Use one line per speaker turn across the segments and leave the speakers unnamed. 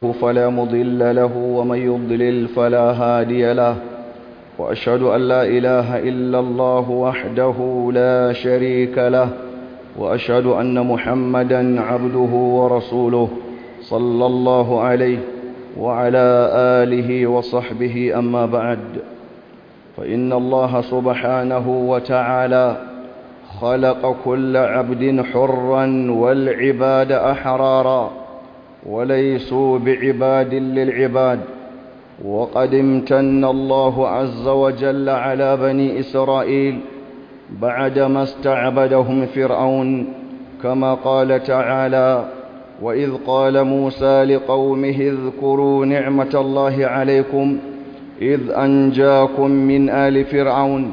فلا مضل له ومن يضلل فلا هادي له وأشهد أن لا إله إلا الله وحده لا شريك له وأشهد أن محمدا عبده ورسوله صلى الله عليه وعلى آله وصحبه أما بعد فإن الله سبحانه وتعالى خلق كل عبد حرا والعباد أحرارا وليسوا بعباد للعباد وقد امتن الله عز وجل على بني إسرائيل بعدما استعبدهم فرعون كما قال تعالى وإذ قال موسى لقومه اذكروا نعمة الله عليكم إذ أنجاكم من آل فرعون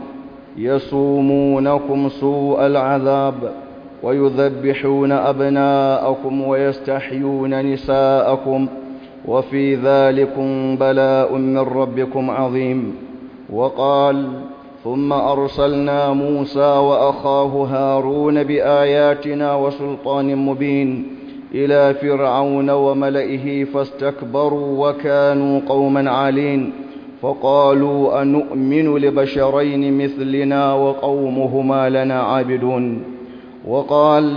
يسومونكم سوء العذاب ويذبحون أبناءكم ويستحيون نساءكم وفي ذلكم بلاء من ربكم عظيم وقال ثم أرسلنا موسى وأخاه هارون بآياتنا وسلطان مبين إلى فرعون وملئه فاستكبروا وكانوا قوما عالين فقالوا أنؤمن لبشرين مثلنا وقومهما لنا عابدون وقال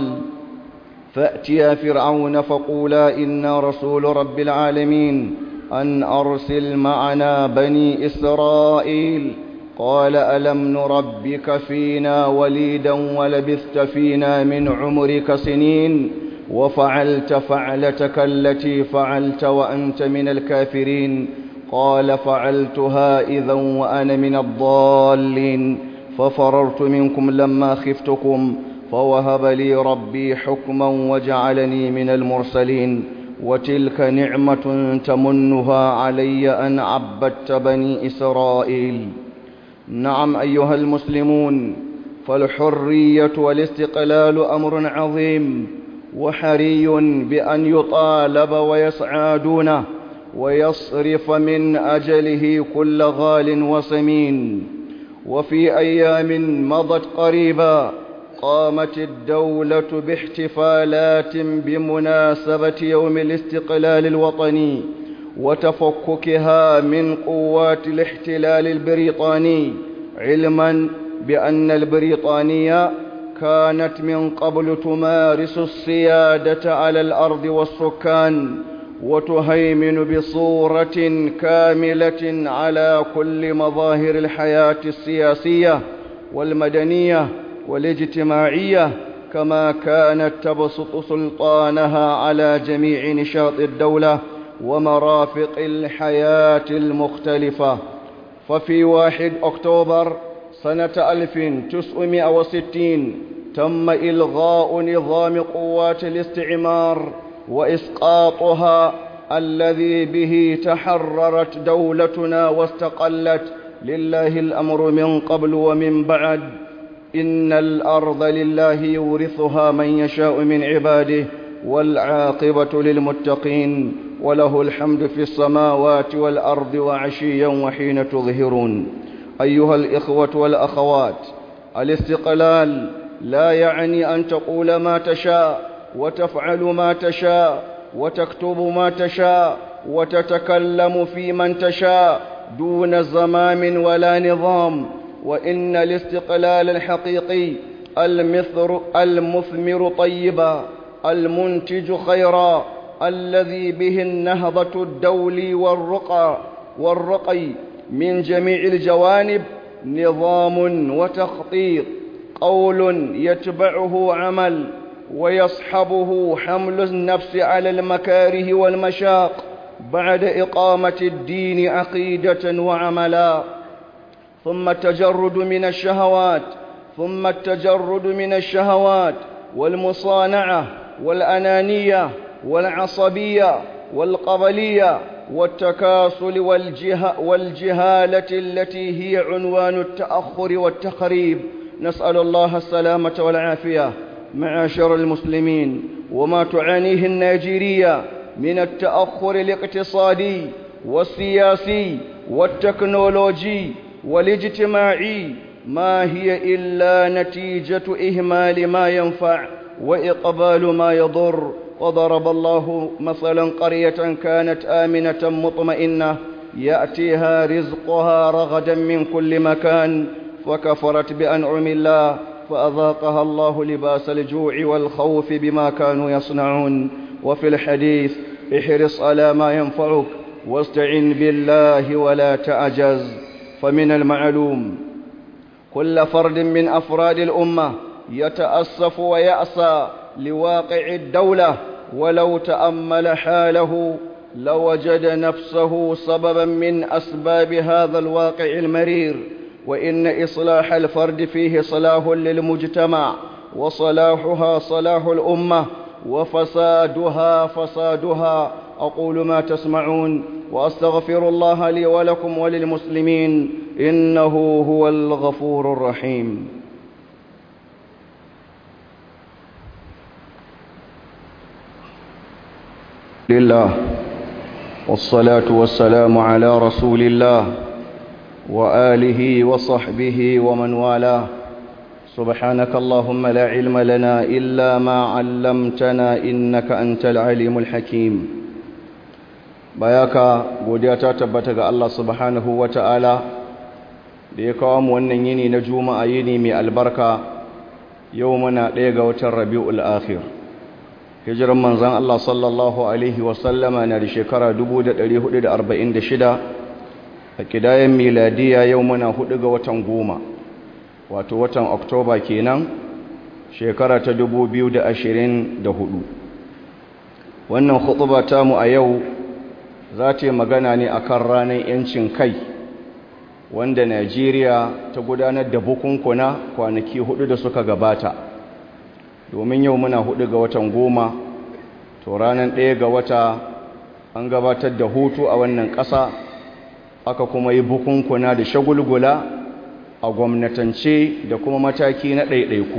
فأتيا فرعون فقولا إنا رسول رب العالمين أن أرسل معنا بني إسرائيل قال ألم نربك فينا وليدا ولبثت فينا من عمرك سنين وفعلت فعلتك التي فعلت وأنت من الكافرين قال فعلتها إذا وأنا من الضالين ففررت منكم لما خفتكم فوهب لي ربي حكما وجعلني من المرسلين وتلك نعمة تمنها علي أن عبدت بني إسرائيل نعم أيها المسلمون فالحرية والاستقلال أمر عظيم وحري بأن يطالب ويسعى دونه ويصرف من أجله كل غال وسمين وفي أيام مضت قريبا قامت الدولة باحتفالات بمناسبة يوم الاستقلال الوطني وتفككها من قوات الاحتلال البريطاني علما بأن البريطانية كانت من قبل تمارس السيادة على الأرض والسكان وتهيمن بصورة كاملة على كل مظاهر الحياة السياسية والمدنية والاجتماعية كما كانت تبسط سلطانها على جميع نشاط الدولة ومرافق الحياة المختلفة ففي واحد أكتوبر سنة 1960 تم إلغاء نظام قوات الاستعمار وإسقاطها الذي به تحررت دولتنا واستقلت لله الأمر من قبل ومن بعد إن الأرض لله يورثها من يشاء من عباده والعاقبة للمتقين وله الحمد في السماوات والأرض وعشيا وحين تظهرون أيها الإخوة والأخوات الاستقلال لا يعني أن تقول ما تشاء وتفعل ما تشاء وتكتب ما تشاء وتتكلم في من تشاء دون زمام ولا نظام وإن الاستقلال الحقيقي المثر المثمر طيبا المنتج خيرا الذي به النهضة الدولي والرقى والرقي من جميع الجوانب نظام وتخطيط قول يتبعه عمل ويصحبه حمل النفس على المكاره والمشاق بعد إقامة الدين عقيدة وعملا ثم التجرد من الشهوات ثم التجرد من الشهوات والمصانعة والأنانية والعصبية والقبلية والتكاسل والجه والجهالة التي هي عنوان التأخر والتخريب نسأل الله السلامة والعافية معاشر المسلمين وما تعانيه النيجيرية من التأخر الاقتصادي والسياسي والتكنولوجي والاجتماعي ما هي إلا نتيجة إهمال ما ينفع وإقبال ما يضر وضرب الله مثلا قرية كانت آمنة مطمئنة يأتيها رزقها رغدا من كل مكان فكفرت بأنعم الله فأذاقها الله لباس الجوع والخوف بما كانوا يصنعون وفي الحديث احرص على ما ينفعك واستعن بالله ولا تعجز فمن المعلوم كل فرد من أفراد الأمة يتأسف ويأسى لواقع الدولة ولو تأمل حاله لوجد نفسه سببا من أسباب هذا الواقع المرير وإن إصلاح الفرد فيه صلاح للمجتمع وصلاحها صلاح الأمة وفسادها فسادها أقول ما تسمعون وأستغفر الله لي ولكم وللمسلمين إنه هو الغفور الرحيم لله والصلاة والسلام على رسول الله وآله وصحبه ومن والاه سبحانك اللهم لا علم لنا إلا ما علمتنا إنك أنت العليم الحكيم bayaka godiya ta tabbata ga Allah subhanahu wata'ala da ya kawo mu wannan yini na juma'a yini mai albarka yau muna ɗaya ga watan rabi'ul akhir hijiran manzon Allah sallallahu alaihi wasallama na da shekara 1446 a kidayen miladiya yau muna hudu ga watan goma wato watan oktoba kenan shekara ta 2024 wannan khutuba tamu a yau za ta yi magana ne akan ranar yancin kai wanda najeriya ta gudanar da bukunkuna kwanaki hudu da suka gabata domin yau muna hudu ga watan goma to ranar ɗaya ga wata an gabatar da hutu a wannan ƙasa aka kuma yi bukunkuna da shagulgula a gwamnatance da kuma mataki na ɗaiɗaiku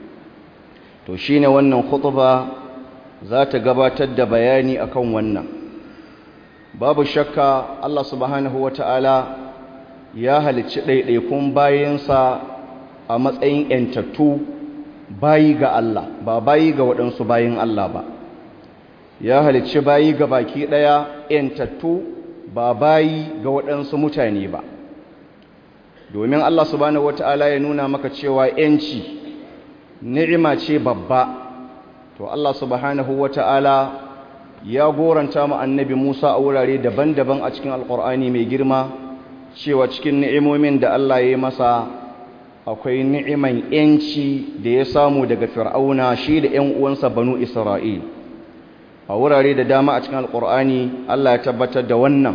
to shi ne wannan khutuba za ta gabatar da bayani akan wannan babu shakka Allah subhanahu wa ta'ala ya halicci ɗaiɗaikun bayansa a matsayin ‘yantattu bayi ga Allah ba bayi ga waɗansu bayin Allah ba ya halicci bayi ga baki ɗaya ‘yantattu ba bayi ga waɗansu mutane ba domin Allah subhanahu wata'ala ya nuna maka cewa ‘yanci ni'ima ce babba to Allah subhanahu wata'ala ya goranta mu annabi Musa a wurare daban-daban a cikin alƙur'ani mai girma cewa cikin ni'imomin da Allah ya yi masa akwai ni'iman ‘yanci da ya samu daga fir'auna shi da ‘yan uwansa banu Isra'il a wurare da dama a cikin alƙur'ani Allah ya tabbatar da wannan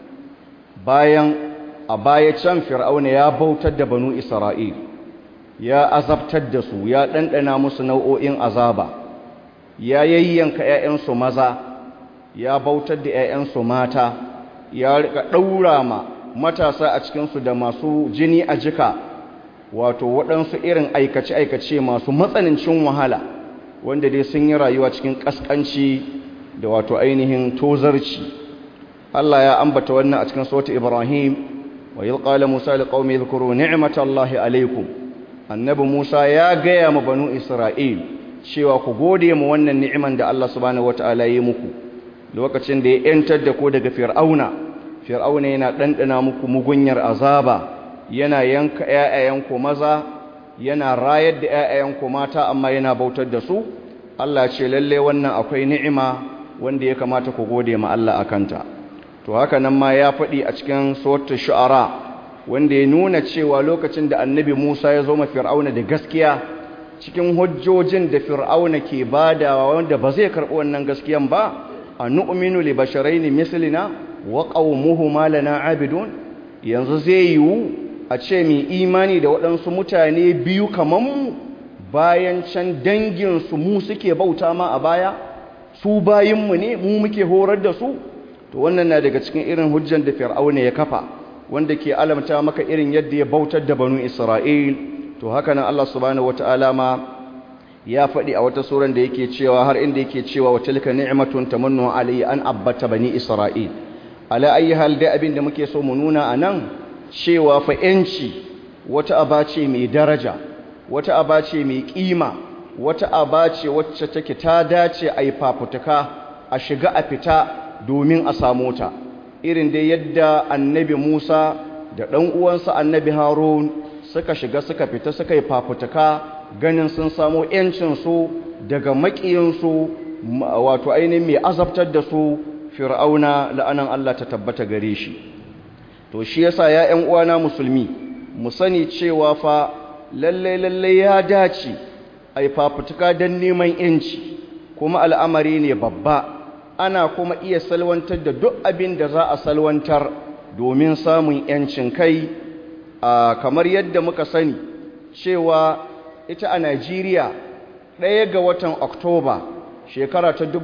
bayan a baya can fir'auna ya bautar da banu isra'il ya azabtar da su ya ɗanɗana musu nau'o'in azaba ya yayyanka 'ya'yansu maza ya bautar da 'ya'yansu mata ya rika ɗaura ma matasa a cikinsu da masu jini a jika wato waɗansu irin aikace-aikace masu matsanancin wahala wanda dai sun yi rayuwa cikin ƙasƙanci da wato ainihin tozarci Allah ya ambata wannan a cikin sautin Ibrahim وإذ قال موسى لقوم اذكروا نعمة الله عليكم annabi Musa ya gaya ma banu Isra'il cewa ku gode mu wannan ni'iman da Allah subhanahu wataala ya muku lokacin da ya yantar da ku daga Fir'auna Fir'auna yana dandana muku mugunyar azaba yana yanka ƴaƴayenku maza yana rayar da ƴaƴayenku mata amma yana bautar da su Allah ce lalle wannan akwai ni'ima wanda ya kamata ku gode ma Allah akanta to haka nan ma ya faɗi a cikin suratul shu'ara wanda ya nuna cewa lokacin da annabi Musa ya zo ma Fir'auna da gaskiya cikin hujjojin da Fir'auna ke badawa wanda ba zai karɓi wannan gaskiyan ba anu'minu li basharaini mislina wa qaumuhuma lana abidun yanzu zai yiwu a ce mai imani da waɗansu mutane biyu kaman mu bayan can dangin su mu suke bauta ma a baya su bayinmu ne mu muke horar da su to wannan na daga cikin irin hujjan da fir'auna ya kafa wanda ke alamta maka irin yadda ya bautar da banu isra'il to haka nan Allah subhanahu wataala ma ya faɗi a wata suran da yake cewa har inda yake cewa wa tilka ni'matun tamannu alayya an abbata bani isra'il ala ayi hal da abin da muke so mu nuna anan cewa fa yanci wata aba ce mai daraja wata aba ce mai kima wata aba ce wacce take ta dace a yi fafutuka a shiga a fita domin a samu ta irin dai yadda annabi musa da ɗan uwansa annabi harun suka shiga suka fita suka yi fafutuka ganin sun samu ‘yancinsu daga maƙiyinsu wato ainihin mai azabtar da su fir'auna la'anan Allah ta tabbata gare shi to shi yasa ya ‘yan uwana musulmi mu sani cewa fa lalle lalle ya dace a yi fafutuka don neman ‘yanci kuma al'amari ne babba ana kuma iya salwantar da duk abin da za a salwantar domin samun ‘yancin kai kamar yadda muka sani cewa ita a Najeriya ɗaya ga watan Oktoba shekara ta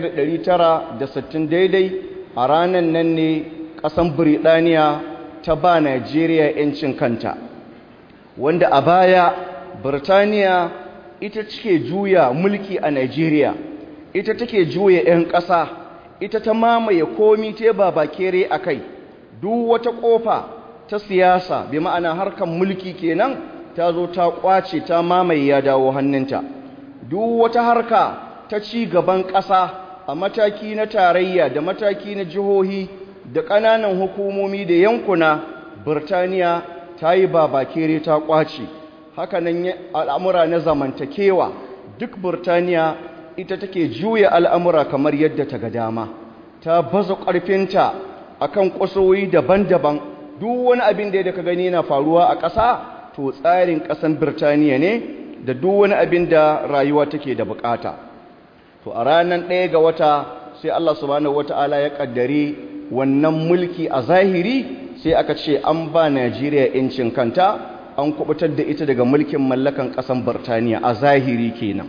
1960 daidai a ranar nan ne ƙasan Birtaniya ta ba Najeriya 'yancin kanta wanda a baya Birtaniya ita take juya mulki a Najeriya ita take juya 'yan ƙasa ita ta mamaye komi ta ba kere a kai duk wata ƙofa ta siyasa bi ma'ana harkar mulki kenan ta zo ta kwace ta mamaye ya dawo hannunta duk wata harka ta ci gaban ƙasa a mataki na tarayya da mataki na jihohi da ƙananan hukumomi da yankuna Birtaniya ta yi babakere ta kwace hakanan al'amura na zamantakewa duk Birtaniya ita take juya al'amura kamar yadda ta ga dama ta baza ƙarfinta akan ƙusoyi daban-daban duk wani abin da ka gani na faruwa a ƙasa to tsarin ƙasan Birtaniya ne da duk wani abin da rayuwa take da bukata to a ranar ɗaya ga wata sai Allah subhanahu wata'ala ya ƙaddare wannan mulki a zahiri sai aka ce an ba Najeriya incin kanta an kubutar da ita daga mulkin mallakan ƙasan Birtaniya a zahiri kenan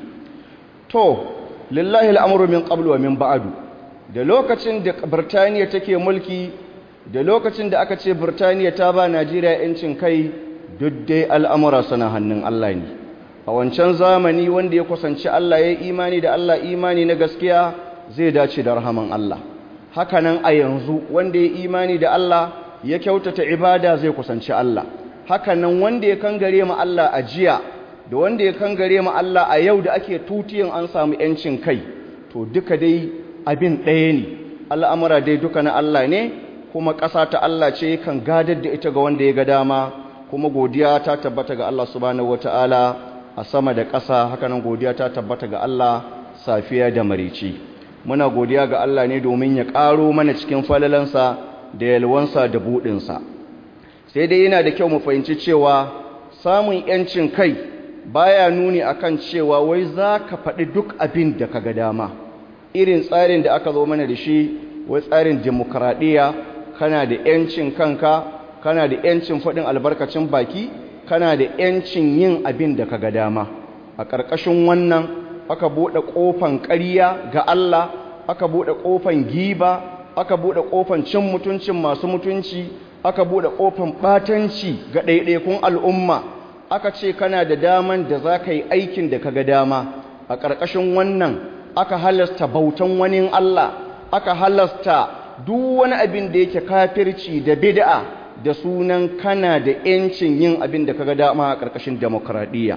to lillahi al'amru min qablu wa min ba'du da lokacin da Birtaniya take mulki da lokacin da aka ce Birtaniya ta ba Najeriya incin kai duk dai al'amura suna hannun Allah ne a wancan zamani wanda ya kusanci Allah ya imani da Allah imani na gaskiya zai dace da rahaman Allah hakanan a yanzu wanda ya imani da Allah ya kyautata ibada zai kusanci Allah hakanan wanda ya kangare ma Allah a jiya da wanda ya kangare ma Allah a yau da ake tutiyan an samu yancin kai to duka dai abin ɗaya ne al'amura dai duka na Allah ne kuma ƙasa ta Allah ce kan gadar da ita ga wanda ya ga dama kuma godiya ta tabbata ga Allah subhanahu wataala a sama da ƙasa hakanan godiya ta tabbata ga Allah safiya da marici muna godiya ga Allah ne domin ya ƙaro mana cikin falalansa da yalwansa da buɗinsa sai dai yana da kyau mu fahimci cewa samun ‘yancin kai baya nuni akan cewa wai za ka faɗi duk abin da ka ga dama irin tsarin da aka zo mana da shi wai tsarin demokradiyya kana da ‘yancin kanka kana da ‘yancin faɗin albarkacin baki kana da ‘yancin yin abin da ka ga dama a ƙarƙashin wannan aka buɗe ƙofan ƙarya ga Allah aka buɗe ƙofan giba aka buɗe ƙofan cin mutuncin masu mutunci aka buɗe ƙofan ɓatanci ga ɗaiɗaikun al'umma aka ce kana da daman da za ka yi aikin da ka ga dama a ƙarƙashin wannan aka halasta bautan wani Allah aka halasta duk wani abin da yake kafirci da bid'a da sunan kana da ‘yancin yin abin da kaga dama a ƙarƙashin demokradiyya.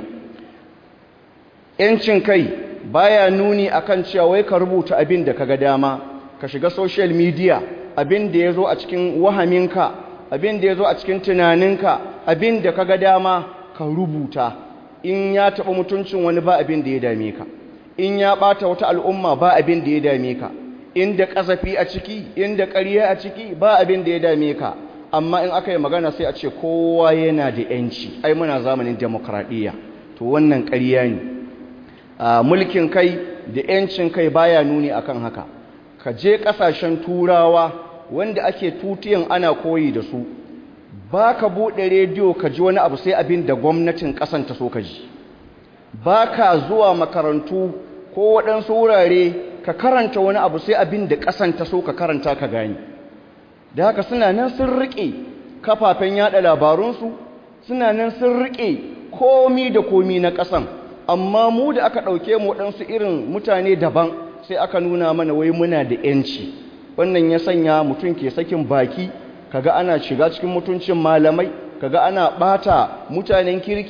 ‘yancin kai baya nuni akan cewa wai ka rubuta abin da kaga dama ka shiga social media abin da ya zo a cikin wahaminka abin da ya zo a cikin tunaninka abin da kaga dama ka rubuta in ya taɓa mutuncin wani ba abin da ya dame ka in ya ɓata wata al'umma ba abin da ya dame ka inda ƙasafi a ciki inda ƙarya a ciki ba abin da ya dame ka amma in aka yi magana sai a ce kowa yana da ‘yanci ai muna zamanin demokradiyya to wannan ƙarya ne mulkin kai da ‘yancin kai baya nuni akan haka ka je ƙasashen turawa wanda ake tutiyan ana koyi da su ba ka buɗe rediyo ka ji wani abu sai abin da gwamnatin ƙasan ta so ka ji ba ka zuwa makarantu ko waɗansu wurare ka karanta wani abu sai abin da ƙasan ta so ka karanta ka gani da haka suna nan sun riƙe kafafen yada labarunsu suna nan sun riƙe komi da komi na ƙasan amma mu da aka ɗauke mu waɗansu irin mutane daban sai aka nuna mana wai muna da ‘yanci wannan ya sanya mutum ke sakin baki kaga ana shiga cikin mutuncin malamai kaga ana ɓata mutanen kirki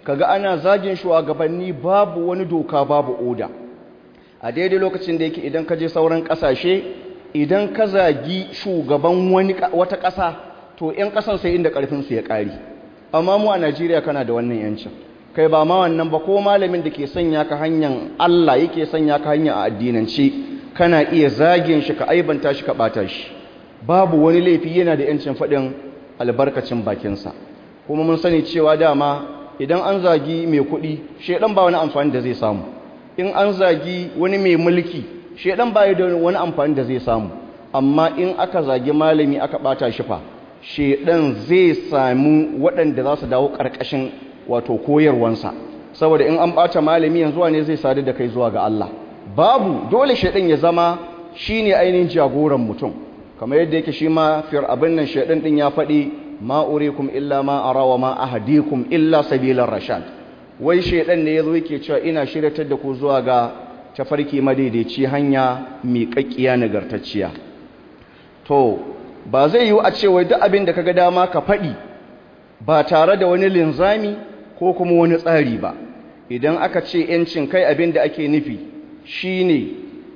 kaga ana zagin shugabanni babu wani doka babu oda a daidai lokacin da yake idan ka je sauran kasashe idan ka zagi shugaban wani wata ƙasa to 'yan ƙasan sai inda ƙarfinsu ya ƙari amma mu a najeriya kana da wannan yancin kai ba ma wannan ba ko malamin da ke sanya ka hanyar allah yake sanya ka hanyar a addinance kana iya zagin shi ka aibanta shi ka ɓata shi babu wani laifi yana da yancin faɗin albarkacin bakinsa kuma mun sani cewa dama idan an zagi mai kuɗi shaidan ba wani amfani da zai samu in an zagi wani mai mulki shaidan ba da wani amfani da zai samu amma in aka zagi malami aka ɓata shi fa shaidan zai samu waɗanda za su dawo ƙarƙashin wato koyarwansa saboda in an ɓata malami yanzu ne zai sadu da kai zuwa ga Allah babu dole shaidan ya zama shine ainihin jagoran mutum kamar yadda yake shi ma fir abin nan shaidan din ya faɗi ma urikum illa ma ara wa ma ahdikum illa sabilar rashad wai shaidan ne yazo yake cewa ina shiryatar da ku zuwa ga tafarki madaidaici hanya miƙaƙƙiya nagartacciya to ba zai yiwu a ce wai duk abin da kaga dama ka faɗi ba tare da wani linzami ko kuma wani tsari ba idan aka ce yancin kai abin da ake nufi shine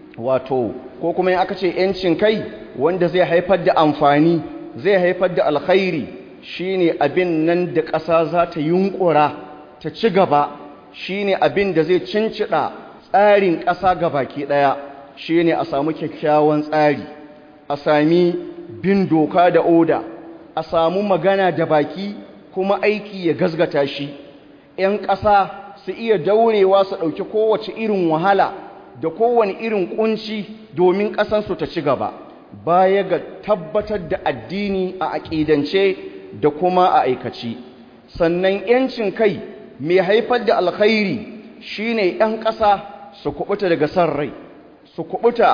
wato ko kuma in aka ce yancin kai wanda zai haifar da amfani zai haifar da alkhairi shine abin nan da ƙasa za ta yunkura ta ci gaba shine abin da zai cincida tsarin ƙasa baki ɗaya shine a samu kyakkyawan tsari a sami bin doka da oda a samu magana da baki kuma aiki ya gazgata shi 'yan ƙasa su iya daurewa su ɗauki kowace irin wahala da kowane irin ƙunci domin ƙasansu ta ci gaba baya ga tabbatar da addini a aƙidance da kuma a aikaci sannan ‘yancin kai mai haifar da alkhairi shine ‘yan ƙasa su kubuta daga san rai su kubuta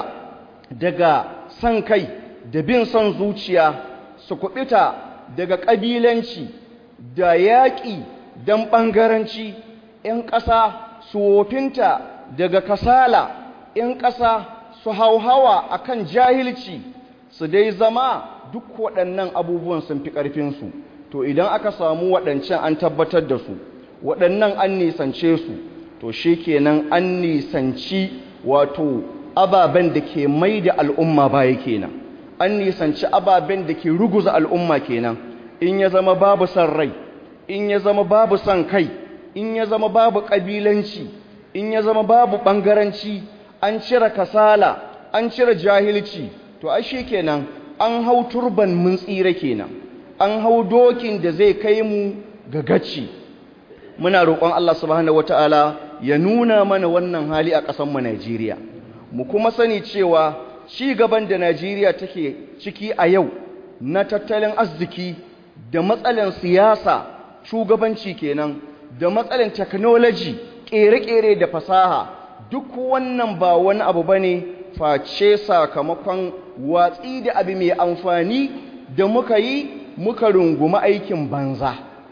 daga san kai da bin son zuciya su kubuta daga ƙabilanci da yaƙi don ɓangaranci ‘yan ƙasa su wofinta daga kasala ‘yan ƙasa su hauhawa a kan jahilci su dai zama duk waɗannan abubuwan sun fi ƙarfinsu to idan aka samu waɗancan an tabbatar da su waɗannan an nisance su to shi kenan an nisanci wato ababen da ke mai da al'umma baya kenan an nisanci ababen da ke ruguza al'umma kenan in ya zama babu son rai in ya zama babu son kai in ya zama babu ƙabilanci in ya zama babu ɓangaranci an cire kasala an cire jahilci to ai shi kenan an hau turban mun tsira kenan an hau dokin da zai kai mu ga gaci muna roƙon Allah subhanahu wataala ya nuna mana wannan hali a ƙasar mu Najeriya mu kuma sani cewa ci gaban da Najeriya take ciki a yau na tattalin arziki da matsalan siyasa shugabanci kenan da matsalan technology ƙere-ƙere da fasaha duk wannan ba wani abu bane face sakamakon watsi da abu mai amfani da muka yi muka rungumi aikin banza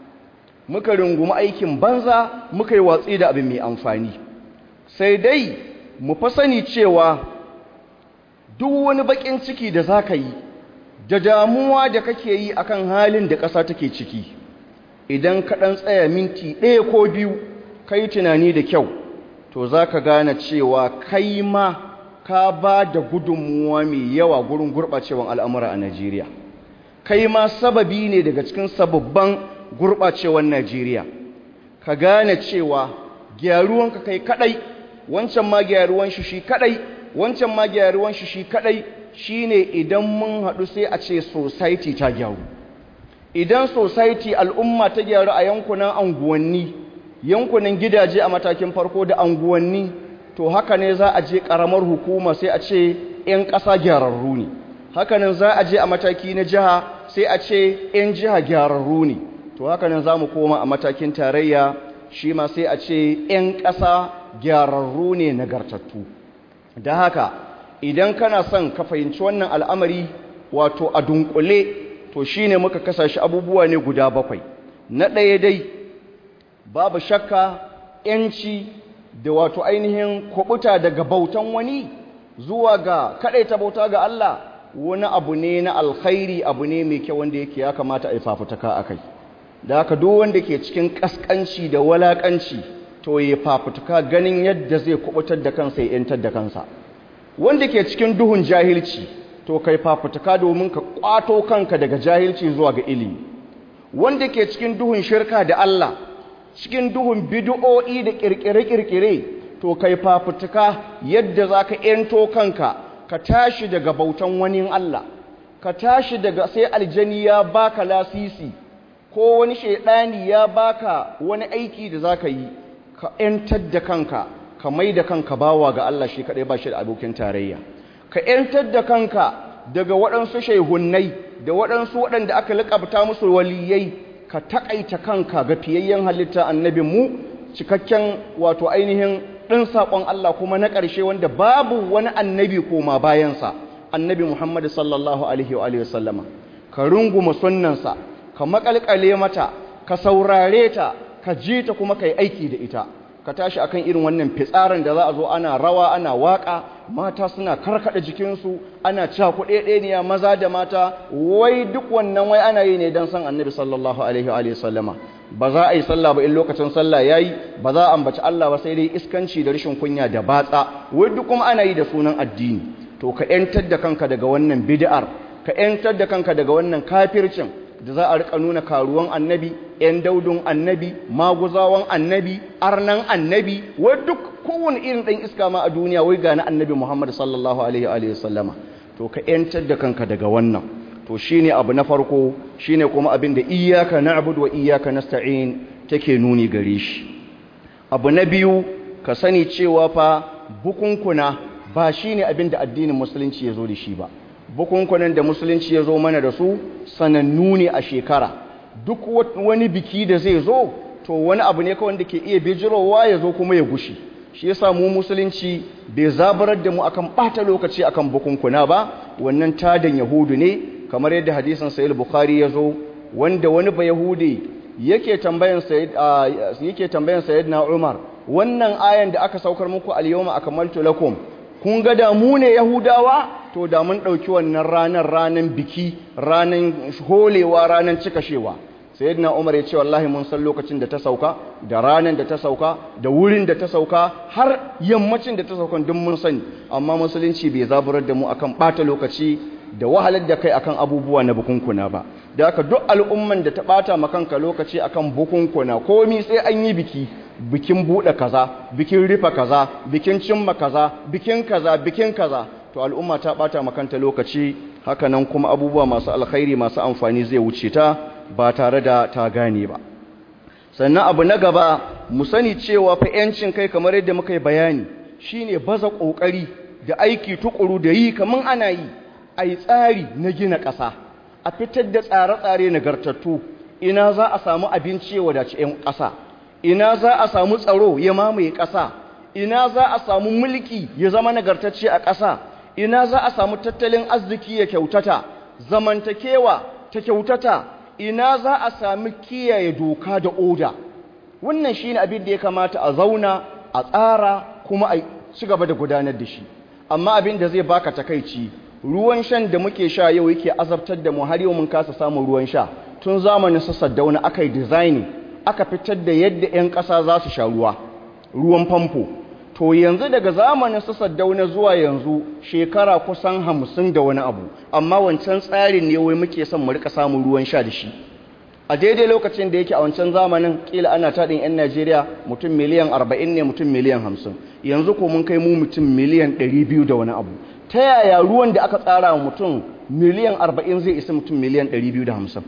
muka rungumi aikin banza muka yi watsi da abu mai amfani sai dai mu fa sani cewa duk wani bakin ciki da za ka yi da damuwa da kake yi akan halin da ƙasa take ciki idan ka ɗan tsaya minti ɗaya ko biyu ka yi tunani da kyau to za ka gane cewa kai ma ka ba da gudunmuwa mai yawa gurin gurɓacewan al'amura a Najeriya. Kai ma sababi ne daga cikin sababban gurɓacewan Najeriya. Ka gane cewa gyaruwanka kai kaɗai, wancan ma gyaruwan shi shi kaɗai, wancan ma gyaruwan shi shi kaɗai shi ne idan mun haɗu sai a ce society ta gyaru. Idan society al'umma ta gyaru a yankunan anguwanni, yankunan gidaje a matakin farko da anguwanni, to haka ne za a je ƙaramar hukuma sai a ce 'yan ƙasa gyararru ne hakanan za a je a mataki na jiha sai a ce 'yan jiha gyararru ne to hakanan za mu koma a matakin tarayya shi ma sai a ce 'yan ƙasa gyararru ne nagartattu da haka idan kana son ka fahimci wannan al'amari wato a dunkule to shi ne muka kasa shi abubuwa ne guda bakwai na ɗaya dai babu shakka 'yanci da wato ainihin kubuta daga bautan wani zuwa ga ta bauta ga Allah wani abu ne na alkhairi abu ne mai kyau wanda yake ya kamata a yi fafutuka akai da haka duk wanda ke cikin kaskanci da walakanci to ya fafutuka ganin yadda zai kubutar da kansa ya yantar da kansa wanda ke cikin duhun jahilci to kai fafutuka domin ka kwato kanka daga jahilci zuwa ga ilimi wanda ke cikin duhun shirka da Allah cikin duhun bid'o'i da kirkire-kirkire to kai fafutuka yadda zaka yanto kanka ka tashi daga bautan wani Allah ka tashi daga sai aljani ya baka lasisi ko wani shaidani ya baka wani aiki da zaka yi ka yantar da kanka ka mai da kanka bawa ga Allah shi kadai ba shi da abokin tarayya ka yantar da kanka daga waɗansu shaihunnai da waɗansu waɗanda aka liƙabta musu waliyai ka taƙaita kanka ga fiyayyen halitta annabin mu cikakken wato ainihin ɗin saƙon Allah kuma na ƙarshe wanda babu wani annabi koma bayansa annabi Muhammad sallallahu alaihi wa sallama ka runguma sunnansa ka makalkale mata ka saurare ta ka ji ta kuma ka yi aiki da ita ka tashi akan irin wannan fitsarin da za a zo ana rawa ana waka mata suna karkada jikinsu ana cakuɗe ɗeniya maza da mata wai duk wannan wai ana yi ne don san annabi sallallahu alaihi wa sallama ba za a yi sallah ba in lokacin sallah yayi ba za a ambaci Allah ba sai dai iskanci da rashin kunya da batsa wai duk kuma ana yi da sunan addini to ka yantar da kanka daga wannan bid'ar ka yantar da kanka daga wannan kafircin da za a rika nuna karuwan annabi ‘yan daudun annabi maguzawan annabi arnan annabi wai duk kowane irin ɗan iska ma a duniya wai gane annabi muhammad sallallahu alaihi wa sallama to ka ‘yantar da kanka daga wannan to shine abu na farko shine kuma abin da iyaka na'budu wa iyaka nasta'in take nuni gare shi abu na biyu ka sani cewa fa bukunkuna ba shine abin da addinin musulunci ya zo da shi ba bukunkunan da musulunci ya zo mana da su sanannu ne a shekara duk wani biki da zai zo to wani abu ne kawai da ke iya bijirowa ya zo kuma ya gushi shi yasa mu musulunci bai zabarar da mu akan bata lokaci akan bukunkuna ba wannan tadan yahudu ne kamar yadda hadisin sahih bukhari ya zo wanda wani ba yahudi yake tambayan sayyid yake tambayan sayyidina umar wannan ayan da aka saukar muku al-yawma akmaltu lakum kun ga da mu ne yahudawa to da mun ɗauki wannan ranar ranar biki ranar holewa ranar cikashewa sayyidina umar ya ce wallahi mun san lokacin da ta sauka da ranar da ta sauka da wurin da ta sauka har yammacin da ta sauka duk mun sani amma musulunci bai zaburar da mu akan ɓata lokaci da wahalar da kai akan abubuwa na bukunkuna ba da haka duk al'umman da ta ɓata makanka lokaci akan bukunkuna komi sai an yi biki bikin buɗe kaza bikin rufe kaza bikin cimma kaza bikin kaza bikin kaza to al'umma ta ɓata makanta lokaci hakanan kuma abubuwa masu alkhairi masu amfani zai wuce ta ba tare da ta gane ba sannan abu na gaba mu sani cewa fa yancin kai kamar yadda muka yi bayani shine baza kokari da aiki tukuru da yi kaman ana yi ai tsari na gina ƙasa a fitar da tsare-tsare nagartattu ina za a samu abinci ya wadaci 'yan ƙasa ina za a samu tsaro ya mamaye ƙasa ina za a samu mulki ya zama nagartacce a ƙasa ina za a samu tattalin arziki ya kyautata zamantakewa ta kyautata ina za a sami kiyaye doka da oda wannan shine abin da ya kamata a zauna a tsara kuma a ci gaba da gudanar da shi amma abin da zai baka takaici ruwan shan da muke sha yau yake azabtar da mu har yau mun kasa samun ruwan sha tun zamanin su saddauna aka yi designing aka fitar da yadda 'yan ƙasa za su sha ruwa ruwan famfo to yanzu daga zamanin su saddauna zuwa yanzu shekara kusan hamsin da wani abu amma wancan tsarin ne wai muke son mu rika samun ruwan sha da shi a daidai lokacin da yake a wancan zamanin kila ana taɗin 'yan najeriya mutum miliyan arba'in ne mutum miliyan hamsin yanzu ko mun kai mu mutum miliyan ɗari biyu da wani abu ta yaya ruwan da aka tsara wa mutum miliyan arba'in zai isa mutum miliyan ɗari biyu da hamsin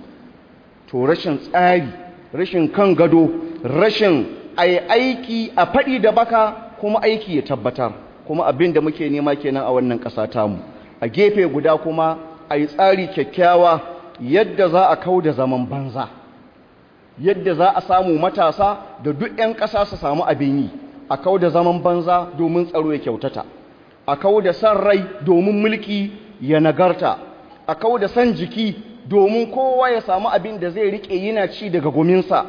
to rashin tsari rashin kan gado rashin aiki a faɗi da baka kuma aiki ya tabbatar kuma abin da muke nema kenan a wannan ƙasa tamu a gefe guda kuma a yi tsari kyakkyawa yadda za a kau da zaman banza yadda za a samu matasa da duk 'yan ƙasa su samu abin yi a kau da zaman banza domin tsaro ya kyautata a kau da san rai domin mulki ya nagarta a kau da san jiki domin kowa ya samu abin da zai riƙe yana ci daga gominsa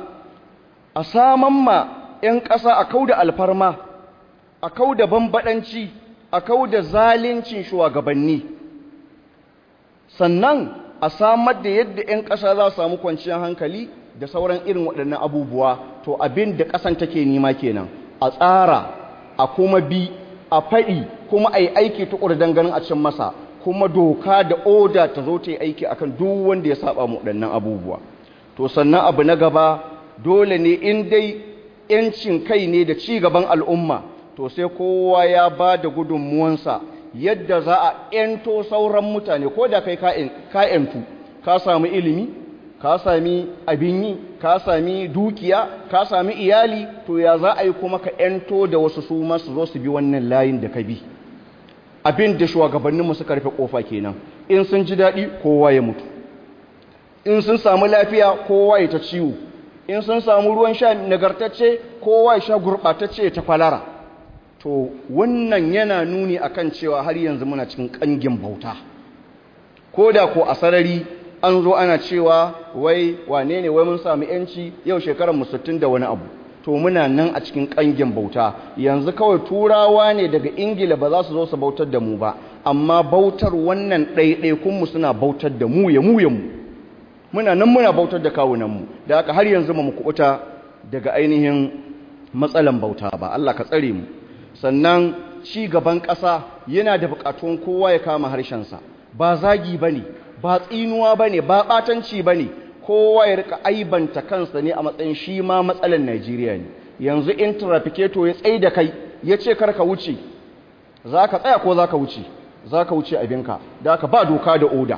a saman ma 'yan ƙasa a kau da alfarma a kau da bambaɗanci a kau da zalincin shugabanni sannan a samar da yadda 'yan ƙasa za su samu kwanciyar hankali da sauran irin waɗannan abubuwa to abin da ƙasan take nima kenan a tsara a kuma bi a faɗi kuma a yi aiki tukur don ganin a cin masa kuma doka da oda ta zo ta yi aiki akan duk wanda ya saba mu waɗannan abubuwa to sannan abu na gaba dole ne in dai yancin kai ne da ci gaban al'umma to sai kowa ya ba da gudunmuwansa yadda za a ‘yanto sauran mutane ko da kai ka ‘yantu ka sami ilimi ka sami abin yi ka sami dukiya ka sami iyali to ya za a yi kuma ka ‘yanto da wasu su masu zo su bi wannan layin da ka bi abin da shugabanninmu suka rufe kofa kenan in sun ji daɗi kowa ya mutu in sun samu lafiya kowa ya ta ciwo in sun samu ruwan sha nagartacce kowa ya sha gurɓatacce ta kwalara to wannan yana nuni akan cewa har yanzu muna cikin ƙangin bauta ko da ko a sarari an zo ana cewa wai wane ne wai mun samu yanci yau shekarar mu 60 da wani abu to muna nan a cikin ƙangin bauta yanzu kawai turawa ne daga ingila ba za su zo su bautar da mu ba amma bautar wannan ɗaiɗaikunmu suna bautar da mu ya mu ya mu muna nan muna bautar da kawunanmu da haka har yanzu mu kuɓuta daga ainihin matsalan bauta ba Allah ka tsare mu sannan ci gaban ƙasa yana da buƙatuwan kowa ya kama harshensa ba zagi ba ne ba tsinuwa ba ne ba ɓatanci ba ne kowa ya rika aibanta kansa ne a matsayin shi ma matsalan Najeriya ne yanzu in trafiketo ya tsaye da kai ya ce karka wuce za ka tsaya ko za ka wuce za ka wuce abinka da ka ba doka da oda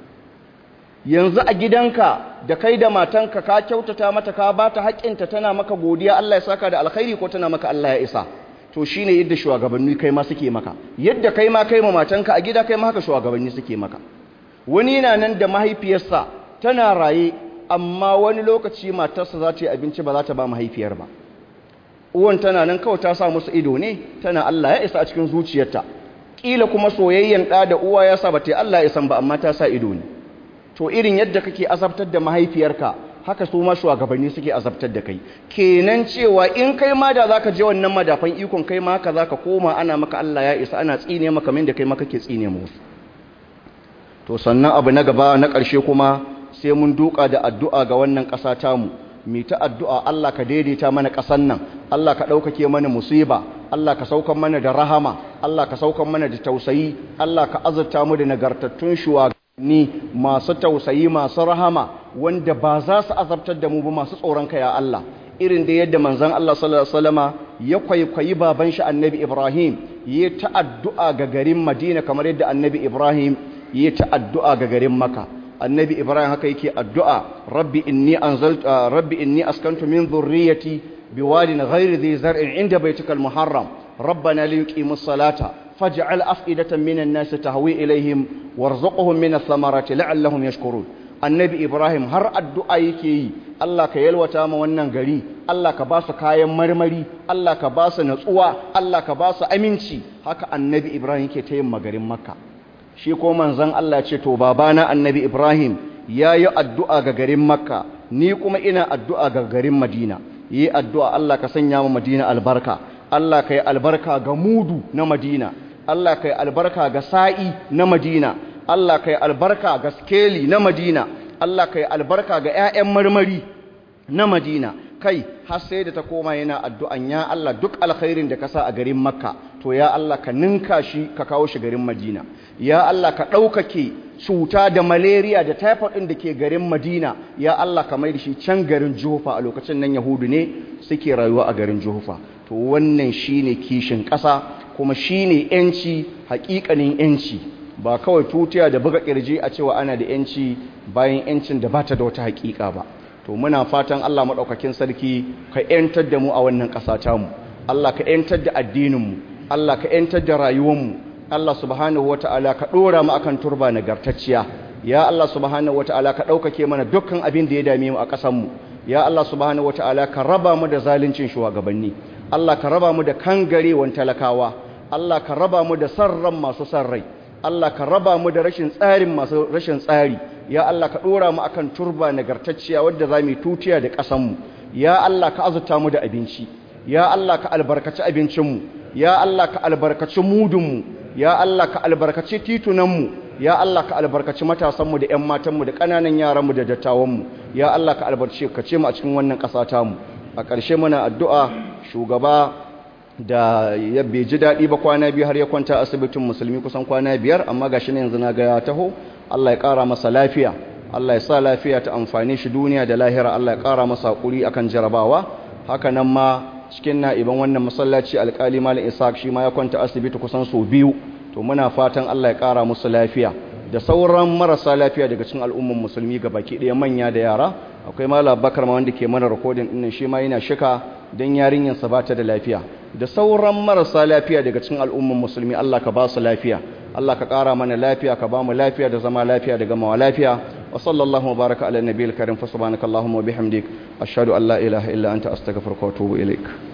yanzu a gidanka da kai da matanka ka kyautata mata ka ba ta haƙƙinta tana maka godiya Allah ya saka da alkhairi ko tana maka Allah ya isa to shine yadda shugabanni kai ma suke maka yadda kai ma kai ma matanka a gida kai ma haka shugabanni suke maka wani yana nan da mahaifiyarsa tana raye amma wani lokaci matarsa za ta yi abinci ba za ta ba mahaifiyar ba uwan tana nan kawai ta sa musu ido ne tana Allah ya isa a cikin zuciyarta kila kuma soyayyen ɗa da uwa ya sa ba ta yi Allah ya san ba amma ta sa ido ne to irin yadda kake azabtar da mahaifiyarka haka su ma shugabanni suke azabtar da kai kenan cewa in kai ma da zaka je wannan madafan ikon kai ma haka zaka koma ana maka Allah ya isa ana tsine maka min da kai ma kake tsine musu to sannan abu na gaba na ƙarshe kuma sai mun duka da addu'a ga wannan ƙasa tamu mu ta addu'a Allah ka daidaita mana ƙasan nan Allah ka ɗaukake mana musiba Allah ka saukan mana da rahama Allah ka saukan mana da tausayi Allah ka azurta mu da nagartattun shugabanni masu tausayi masu rahama wanda ba za su azabtar da mu ba masu tsoron ka ya Allah irin da yadda manzon Allah sallallahu alaihi wasallama ya kwaikwayi baban shi annabi Ibrahim ya ta addu'a ga garin Madina kamar yadda annabi Ibrahim ya ta addu'a ga garin Makka annabi ibrahim haka yake addu'a rabbi inni anzaltu rabbi inni askantu min dhurriyyati biwadin ghairi dhi zar'in inda baytikal muharram rabbana liyuqimus salata faj'al af'idatan minan nasi tahwi ilayhim warzuqhum minas samarati la'allahum yashkurun annabi ibrahim har addu'a yake yi Allah ka yalwata ma wannan gari Allah ka ba su kayan marmari Allah ka ba su natsuwa Allah ka ba su aminci haka annabi ibrahim yake ta yin magarin makka shi ko manzon Allah ce to babana annabi Ibrahim ya yi addu'a ga garin Makka ni kuma ina addu'a ga garin Madina yi addu'a Allah ka sanya mu Madina albarka Allah ka yi albarka ga mudu na Madina Allah ka yi albarka ga sa'i na Madina Allah ka yi albarka ga skeli na Madina Allah ka yi albarka ga ‘ya'yan marmari na Madina kai har sai da ta koma yana addu'an ya Allah duk alkhairin da ka sa a garin Makka to ya Allah ka ninka shi ka kawo shi garin Madina ya Allah ka ɗaukake cuta da malaria da typhoid ɗin da ke garin Madina ya Allah ka mai da shi can garin Juhufa a lokacin nan Yahudu ne suke rayuwa a garin Juhufa to wannan shine kishin ƙasa kuma shine yanci haƙiƙanin yanci ba kawai tutiya da buga kirji a cewa ana da yanci bayan yancin da bata da wata haƙiƙa ba to muna fatan Allah maɗaukakin sarki ka ‘yantar da mu a wannan ƙasa tamu Allah ka ‘yantar da addininmu Allah ka ‘yantar da rayuwanmu Allah subhanahu wa ta'ala ka ɗora mu akan turba nagartacciya ya Allah subhanahu wa ta'ala ka ɗaukake mana dukkan abin da ya dame mu a ƙasanmu ya Allah subhanahu wa ta'ala ka raba mu da zaluncin shugabanni Allah ka raba mu da kangarewan talakawa Allah ka raba mu da sarran masu sarrai Allah ka raba mu da rashin tsarin masu rashin tsari ya Allah ka dora mu akan turba nagartacciya wadda za mu tutiya da ƙasanmu ya Allah ka azuta mu da abinci ya Allah ka albarkaci abincinmu ya Allah ka albarkaci mudunmu ya Allah ka albarkaci titunanmu ya Allah ka albarkaci matasanmu da 'yan matanmu da ƙananan yaranmu da dattawanmu ya Allah ka albarkaci ka ce mu a cikin wannan ƙasa tamu a ƙarshe muna addu'a shugaba da ya bai ji daɗi ba kwana biyu har ya kwanta asibitin musulmi kusan kwana biyar amma gashi ne yanzu na ga ya taho Allah ya ƙara masa lafiya Allah ya sa lafiya ta amfani shi duniya da lahira Allah ya ƙara masa haƙuri akan jarabawa haka nan ma cikin na'iban wannan masallaci alƙali malam Ishaq shi ma ya kwanta asibiti kusan sau biyu to muna fatan Allah ya ƙara musu lafiya da sauran marasa lafiya daga cikin al'umman musulmi ga baki ɗaya manya da yara akwai malam Bakar ma wanda ke mana recording ɗin shi ma yana shika dan yarinyarsa ba ta da lafiya da sauran marasa lafiya daga cikin al'umman musulmi Allah ka ba su lafiya Allah ka ƙara mana lafiya ka ba mu lafiya da zama lafiya da gamawa lafiya wa sallallahu wa baraka ala nabiyil karim fa subhanakallahumma wa bihamdik ashhadu an la ilaha illa anta astaghfiruka wa atubu ilaik